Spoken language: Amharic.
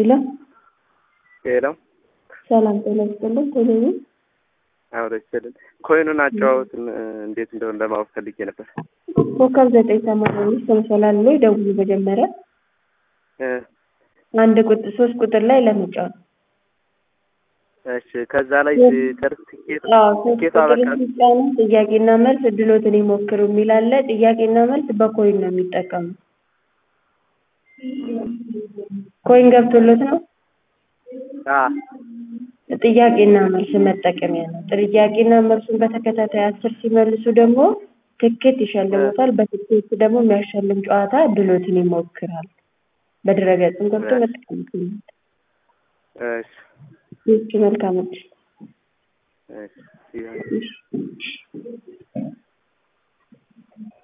ሄሎ ሄሎ ሰላም ጤና ይስጥልኝ። ቴሌቪ አብረ ይችላል ኮይኑን አጨዋወት እንዴት እንደሆነ ለማወቅ ፈልጌ ነበር። ኮከብ ዘጠኝ ሰማንያ አምስት ተመሰላል ላይ ደውሉ። መጀመሪያ እ አንድ ቁጥር ሶስት ቁጥር ላይ ለመጫወት እሺ ከዛ ላይ ሲጨርስ ትኬት አዎ ሶስት ትኬቱ ቁጥር አበቃ ሲጫኑ ጥያቄና መልስ እድሎትን ይሞክሩ የሚል አለ። ጥያቄና መልስ በኮይን ነው የሚጠቀሙ። ኮይን ገብቶሎት ነው አ ጥያቄና መልስ መጠቀሚያ ነው። ጥያቄና መልሱን በተከታታይ አስር ሲመልሱ ደግሞ ትኬት ይሸልሙታል። በትኬት ደግሞ የሚያሸልም ጨዋታ ድሎትን ይሞክራል። በድረገጽም ገብቶ መጠቀም ይችላል። እሺ ይህች መልካም እድል። እሺ